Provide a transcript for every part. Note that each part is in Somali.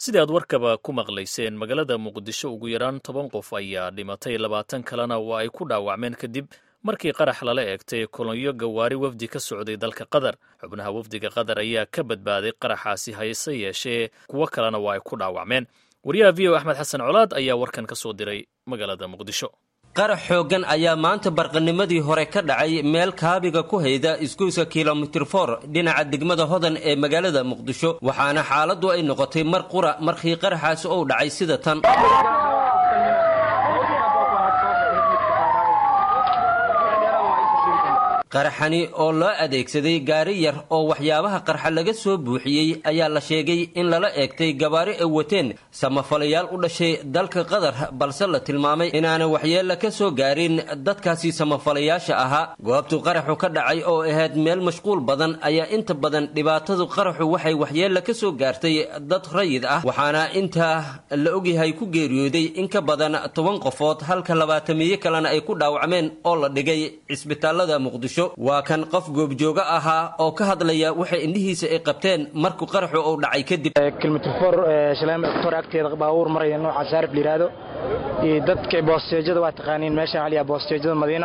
sidii aad warkaba ku maqlayseen magaalada muqdisho ugu yaraan toban qof ayaa dhimatay labaatan kalena waa ay ku dhaawacmeen kadib markii qarax lala eegtay kolonyo gawaari wafdi ka socday dalka qatar xubnaha wafdiga qatar ayaa ka badbaaday qaraxaasi hayse yeeshee kuwo kalena waa ay ku dhaawacmeen wariyaha v o axmed xasan colaad ayaa warkan ka soo diray magaalada muqdisho qarax xooggan ayaa maanta barqanimadii hore ka dhacay meel kaabiga ku hayda isgoyska kilomitir for dhinaca degmada hodan ee magaalada muqdisho waxaana xaaladdu ay noqotay mar qura markii qaraxaasi uu dhacay sida tan qaraxani oo loo adeegsaday gaari yar oo waxyaabaha qarxa laga soo buuxiyey ayaa la sheegay in lala eegtay gabaari ay wateen samafalayaal u dhashay dalka qatar balse la tilmaamay inaana waxyeella ka soo gaarin dadkaasi samafalayaasha ahaa goobtu qaraxu ka dhacay oo ahayd meel mashquul badan ayaa inta badan dhibaatadu qaraxu waxay waxyeella ka soo gaartay dad rayid ah waxaana intaa la ogyahay ku geeriyooday in ka badan toban qofood halka labaatamiye kalena ay ku dhaawacmeen oo la dhigay cisbitaalada muqdisho waa kan qof goobjooga ahaa oo ka hadlaya waxay indhihiisa ay qabteen markuu qaraxu uu dhacay kadib kilomitr for shaleem doctor agteeda baabuur maraya nooca saarif layidhaahdo iyo dadka boosteejada waa taqaaniin meeshaan aliya boosteejada madiina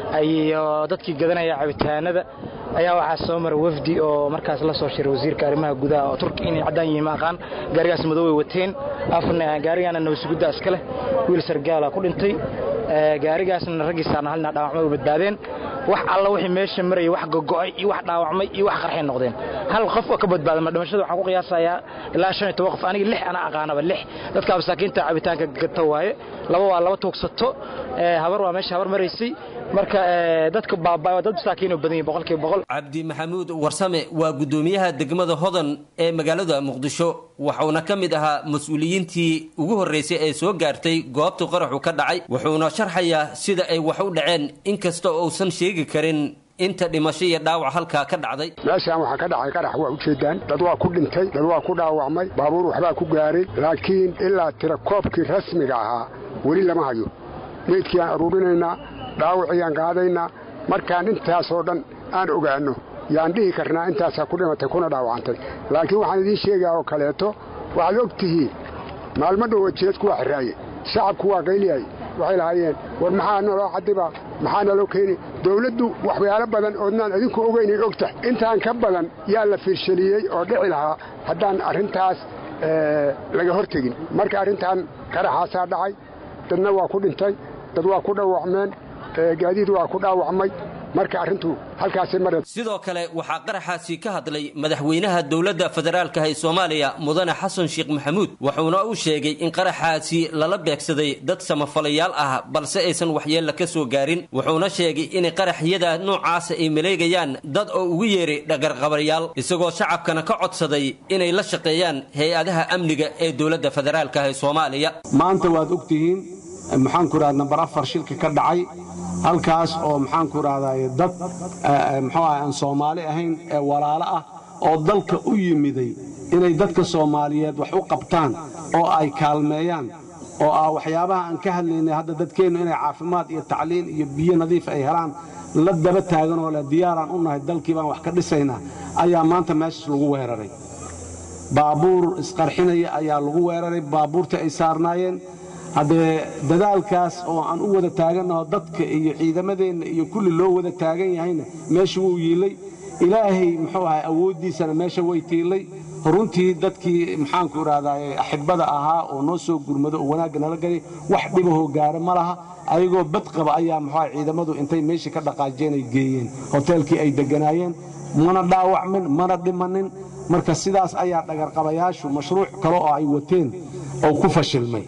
iyo dadkii gadanaya cabitaanada ayaa waxaa soo mara wafdi oo markaas la soo shiray wasiirka arrimaha gudaha oo turki inay caddaan yihiin ma aqaan gaarigaas madow ay wateen afna gaarigaana nabasugudda iska leh wiil sargaala ku dhintay gaarigaasna raggiisaana halna dhaawacmay u badbaadeen wax alla wixii meesha marayay wax gogo'ay iyo wax dhaawacmay iyo wax qarxay noqdeen hal qof oo ka badbaada ma dhimashada waxaan ku qiyaasayaa ilaa shan iyo toban qof aniga lix ana aqaanaba lix dadka masaakiinta cabitaanka gata waaye laba waa laba tuugsato habar waa meesha habar maraysay marka dadka baabaa waa dad masaakiin oo badan yihin boqolkiiba boqol cabdi maxamuud warsame waa guddoomiyaha degmada hodan ee magaalada muqdisho wuxuuna ka mid ahaa mas-uuliyiintii ugu horreysay ee soo gaartay goobtu qaraxu ka dhacay wuxuuna sharxayaa sida ay wax u dhaceen inkasta uusan sheegi karin inta dhimasho iyo dhaawac halkaa ka dhacday meeshaan waxaa ka dhacay qarax waa ujeedaan dad waa ku dhintay dad waa ku dhaawacmay baabuur waxbaa ku gaaray laakiin ilaa tira koobkii rasmiga ahaa weli lama hayo meydkii aan aruurinaynaa dhaawacii aan qaadaynaa markaan intaasoo dhan aan ogaanno yaan dhihi karnaa intaasaa ku dhimatay kuna dhaawacantay laakiin waxaan idiin sheegaa oo kaleeto waxaad og tihiin maalmo dhowa jeedku waa xiraaye shacabku waa qayliyay waxay lahaayeen war maxaa naloo cadiba maxaa naloo keeni dawladdu waxyaalo badan oodnaan idinku ogaynay ogtahay intaan ka badan yaa la fiirshaliyey oo dhici lahaa haddaan arrintaas laga hor tegin marka arrintan qaraxaasaa dhacay dadna waa ku dhintay dad waa ku dhaawacmeen gaadiid waa ku dhaawacmay marka arrintu halkaasay mare sidoo kale waxaa qaraxaasi ka hadlay madaxweynaha dowladda federaalka ee soomaaliya mudane xasan sheekh maxamuud wuxuuna uu sheegay in qaraxaasi lala beegsaday dad samafalayaal ah balse aysan waxyeella ka soo gaarin wuxuuna sheegay in qaraxyada noocaasa ay maleegayaan dad oo ugu yeeray dhagarqabayaal isagoo shacabkana ka codsaday inay la shaqeeyaan hay-adaha amniga ee dowladda federaalka ee soomaaliya maanta waad ogtihiin maxaanku idhahda nambar afar shilka ka dhacay halkaas oo maxaanku idhahday dad muxuu ah aan soomaali ahayn ee walaalo ah oo dalka u yimiday inay dadka soomaaliyeed wax u qabtaan oo ay kaalmeeyaan oo ah waxyaabaha aan ka hadlaynay hadda dadkeennu inay caafimaad iyo tacliin iyo biyo nadiif ay helaan la daba taagan oo leh diyaaraan u nahay dalkii baan wax ka dhisaynaa ayaa maanta meeshaas lagu weeraray baabuur isqarxinaya ayaa lagu weeraray baabuurtii ay saarnaayeen haddee dadaalkaas oo aan u wada taagannaho dadka iyo ciidamadeenna iyo kulli loo wada taagan yahayna meesha wuu yiillay ilaahay muxuu ahay awooddiisana meesha way tiillay runtii dadkii maxaanku idhahdaye axibada ahaa oo noo soo gurmado oo wanaagga nala galay wax dhibahoo gaara ma laha ayagoo badqaba ayaa muxuuaha ciidamadu intay meeshii ka dhaqaajeen ay geeyeen hoteelkii ay degganaayeen mana dhaawacmin mana dhimanin marka sidaas ayaa dhagarqabayaashu mashruuc kale oo ay wateen oo ku fashilmay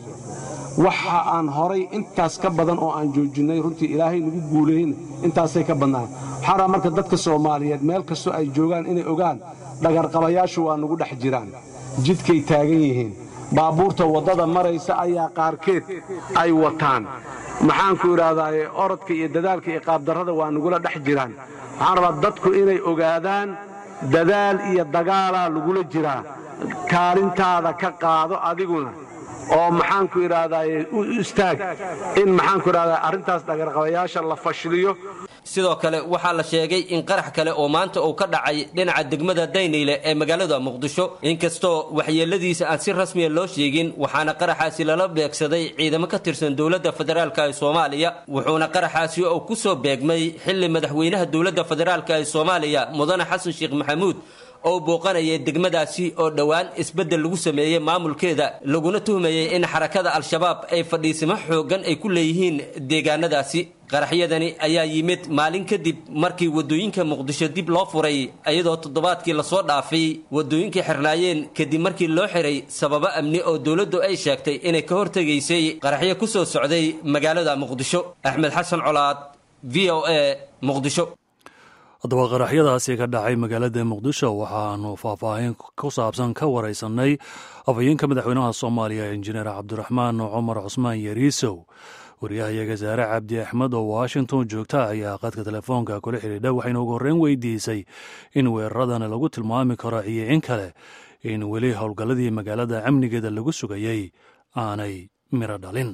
waxa aan horay intaas ka badan oo aan joojinnay runtii ilaahay nagu guuleeyna intaasay ka badnaan waxaan rabaa marka dadka soomaaliyeed meel kastoo ay joogaan inay ogaan dhagarqabayaashu waa nagu dhex jiraan jidkay taagan yihiin baabuurta waddada maraysa ayaa qaarkeed ay wataan maxaanku idhahdaaye orodka iyo dadaalka iyo qaabdarrada waa nagula dhex jiraan waxaan rabaa dadku inay ogaadaan dadaal iyo dagaalaa lagula jiraa kaalintaada ka qaado adiguna oo maxaanku idhaahdaye u istaag in maxaanku idhahdaa arrintaas dhagarqabayaasha la fashiliyo sidoo kale waxaa la sheegay in qarax kale oo maanta uu ka dhacay dhinaca degmada dayniile ee magaalada muqdisho inkastoo waxyeeladiisa aan si rasmiya loo sheegin waxaana qaraxaasi lala beegsaday ciidamo ka tirsan dowladda federaalk ee soomaaliya wuxuuna qaraxaasi oo kusoo beegmay xilli madaxweynaha dowladda federaalk ee soomaaliya mudane xasan sheekh maxamuud oo booqanayay degmadaasi oo dhowaan isbeddel lagu sameeyey maamulkeeda laguna tuhmayey in xarakada al-shabaab ay fadhiisimo xooggan ay ku leeyihiin deegaanadaasi qaraxyadani ayaa yimid maalin kadib markii waddooyinka muqdisho dib loo furay iyadoo toddobaadkii lasoo dhaafay waddooyinkii xirnaayeen kadib markii loo xiray sababo amni oo dowladdu ay sheegtay inay ka hortegaysay qaraxyo ku soo socday magaalada muqdisho axmed xasan colaad v o a muqdisho haddaba qaraxyadaasi ka dhacay magaalada muqdisho waxaanu faahfaahin ku saabsan ka waraysanay afhayeenka madaxweynaha soomaaliya injineer cabdiraxmaan cumar cusmaan yariisow waryahayaga saare cabdi axmed oo washington joogta ayaa qadka telefoonka kula xidhiidha waxayna ugu horreyn weydiisay in weeraradana lagu tilmaami karo iyo in kale in weli howlgalladii magaalada amnigeeda lagu sugayey aanay miro dhalin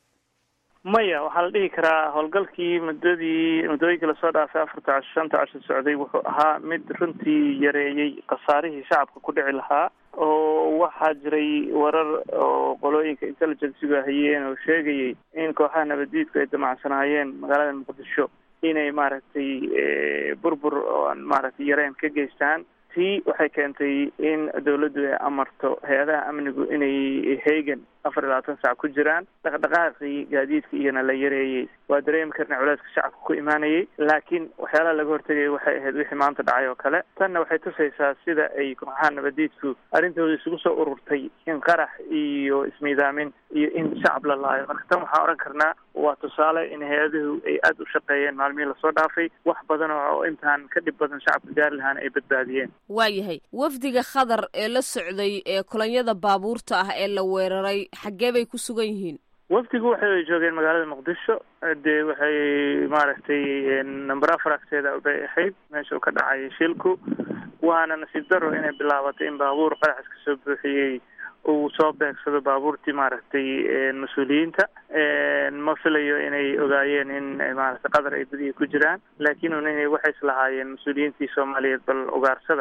maya waxaa la dhihi karaa howlgalkii muddadii muddooyinkii lasoo dhaafay afarta casho shanta casho socday wuxuu ahaa mid runtii yareeyey khasaarihii shacabka ku dhici lahaa oo waxaa jiray warar oo qolooyinka intelligenciga hayeen oo sheegayay in kooxaha nabaddiidku ay damacsanaayeen magaalada muqdisho inay maaragtay burbur oo aan maaragtay yareen ka geystaan tii waxay keentay in dawladdu ay amarto hay-adaha amnigu inay heegan afar iyo labaatan sac ku jiraan dhaqdhaqaaqii gaadiidka iyana la yareeyey waa dareemi karna culeyska shacabka ku imaanayay laakiin waxyaalaha laga hortegaya waxay ahayd wixii maanta dhacay oo kale tanna waxay tusaysaa sida ay kooxaha nabadiidku arrintooda isugu soo ururtay in qarax iyo ismiidaamin iyo in shacab la laayo marka tan waxaan oran karnaa waa tusaale in hay-aduhu ay aada u shaqeeyeen maalmihii lasoo dhaafay wax badan oo intaan ka dhib badan shacabka gaari lahaana ay badbaadiyeen waayahay wafdiga khadar ee la socday ee kolonyada baabuurta ah ee la weeraray xaggee bay ku sugan yihiin wafdigu waxay joogeen magaalada muqdisho dee waxay maaragtay number afar agteeda bay ahayd meesha uu ka dhacay shilku waana nasiib daro inay bilaabatay in baabuur qaraxis ka soo buuxiyey uu soo beegsado baabuurtii maaragtay mas-uuliyiinta ma filayo inay ogaayeen in maaragtay qadar ay badiya ku jiraan laakiin un inay waxay islahaayeen mas-uuliyiintii soomaaliyeed bal ugaarsada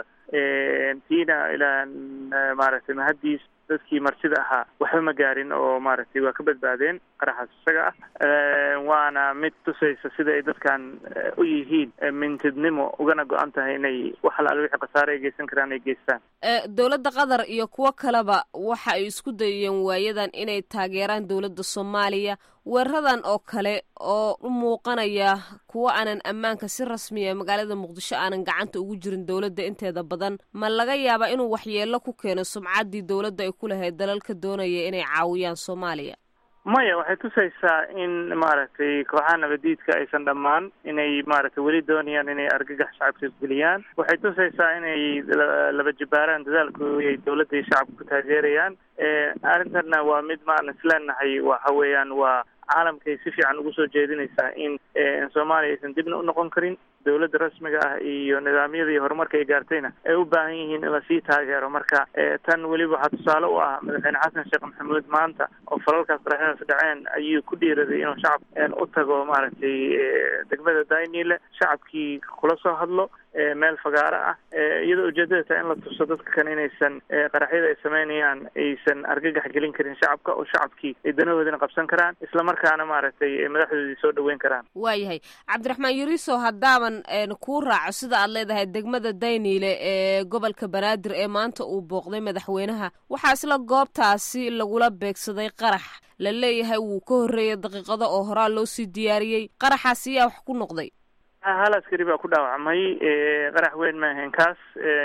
tiina ilaa maaragtay mahaddiis dadkii martida ahaa waxba ma gaarin oo maaragtay waa ka badbaadeen qaraxaas isaga ah waana mid tusaysa sida ay dadkan u yihiin mintidnimo ugana go-an tahay inay wax alaal wixii khasaare ay geysan karaan ay geystaan dowladda qatar iyo kuwo kaleba waxa ay isku dayeen waayadan inay taageeraan dowladda soomaaliya weeraradan oo kale oo u muuqanaya kuwo aanan ammaanka si rasmiya magaalada muqdisho aanan gacanta ugu jirin dowladda inteeda badan ma laga yaabaa inuu waxyeelo ku keeno sumcaddii dowladda ay ku lahayd dalalka doonaya inay caawiyaan soomaaliya maya waxay tusaysaa in maaragtay kooxaha nabadiidka aysan dhammaan inay maaragtay weli doonayaan inay argagax shacabka geliyaan waxay tusaysaa inay laba jibaaraan dadaalkooda ay dowladda iyo shacabka ku taageerayaan arrintanna waa mid maan isleenahay waxa weeyaan waa caalamkay si fiican ugu soo jeedinaysaa in soomaaliya aysan dibna u noqon karin dowladda rasmiga ah iyo nidaamyada iyo horumarka ay gaartayna ay u baahan yihiin in lasii taageero marka tan weliba waxaa tusaale u ah madaxweyne xasan sheekh maxamuud maanta oo falalkaas qaraxyadaas dhaceen ayuu ku dhiiraday inuu shacab u tago maaragtay degmada daynile shacabkii kula soo hadlo meel fagaaro ah iyadoo ujeedada tahay in la tuso dadka kan inaysan qaraxyada ay sameynayaan aysan argagax gelin karin shacabka oo shacabkii ay danahoodana qabsan karaan islamarkaana maaragtay madaxdoodii soo dhaweyn karaan waayahay cabdiraxmaan yuriso haddaaban kuu raaco sida aad leedahay degmada dayniile ee gobolka banaadir ee maanta uu booqday madaxweynaha waxaa isla goobtaasi lagula beegsaday qarax la leeyahay wuu ka horreeyay daqiiqado oo horaa loo sii diyaariyey qaraxaas ayaa wax ku noqday hal askari baa ku dhaawacmay qarax weyn ma ahayn kaas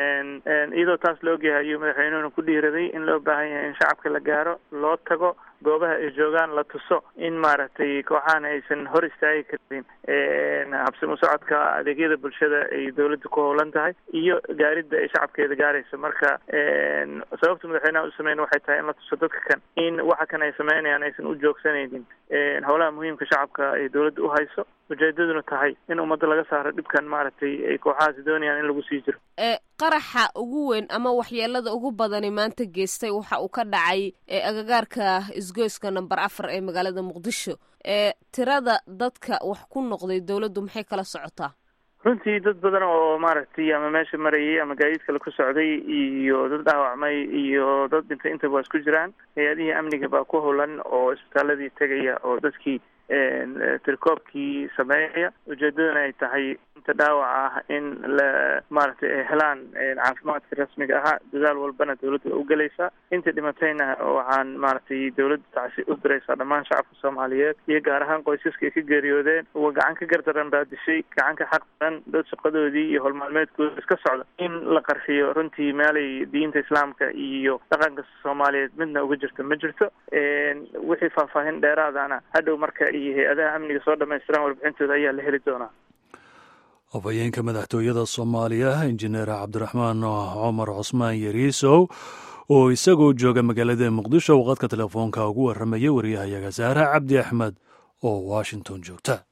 iyadoo taas la ogyahay ayuu madaxweynuhuna ku dhiiraday in loo baahan yahay in shacabka la gaaro loo tago goobaha ay joogaan la tuso in maaragtay kooxahan aysan hor istaagi karin habsimo socodka adeegyada bulshada ay dawladda ku howlan tahay iyo gaaridda ay shacabkeeda gaarayso marka sababta madaxweynaha u sameyn waxay tahay in la tuso dadka kan in waxa kan ay sameynayaan aysan u joogsanaynin howlaha muhiimka shacabka ay dawladda u hayso ujeedaduna tahay in ummadda laga saaro dhibkan maaragtay ay kooxahaasi doonayaan in lagu sii jiro qaraxa ugu weyn ama waxyeelada ugu badani maanta geystay waxa uu ka dhacay agagaarka isgoyska number afar ee magaalada muqdisho ee tirada dadka wax ku noqday dowladdu maxay kala socotaa runtii dad badan oo maaragtay ama meesha marayay ama gaadiid kale ku socday iyo dad dhaawacmay iyo dad dhintay intaba waa isku jiraan hay-adihii amniga baa ku howlan oo isbitaaladii tegaya oo dadkii tirkoobkii sameynaya ujeedadana ay tahay inta dhaawac ah in la maaragtay ay helaan caafimaadka rasmiga ahaa dadaal walbana dawladda waa u gelaysaa inta dhimatayna waxaan maaragtay dawladda tacsi u diraysaa dhammaan shacabka soomaaliyeed iyo gaar ahaan qoysaska ay ka geeriyoodeen uwa gacan ka gardaran baa dishay gacan ka xaq daran dad shaqadoodii iyo howlmaalmeedkooda iska socda in la qarxiyo runtii meelay diinta islaamka iyo dhaqanka soomaaliyeed midna uga jirto ma jirto wixii faahfaahin dheeraadana hadhow marka iyo hay-adaha amniga soo dhamaystiraan warbixintooda ayaa la heli doonaa afhayeenka madaxtooyada soomaaliya injineer cabdiraxmaan cumar cusmaan yariisow oo isagoo jooga magaalada muqdisho waqadka telefoonka ugu warramaya wariyahayaga saare cabdi axmed oo washington joogta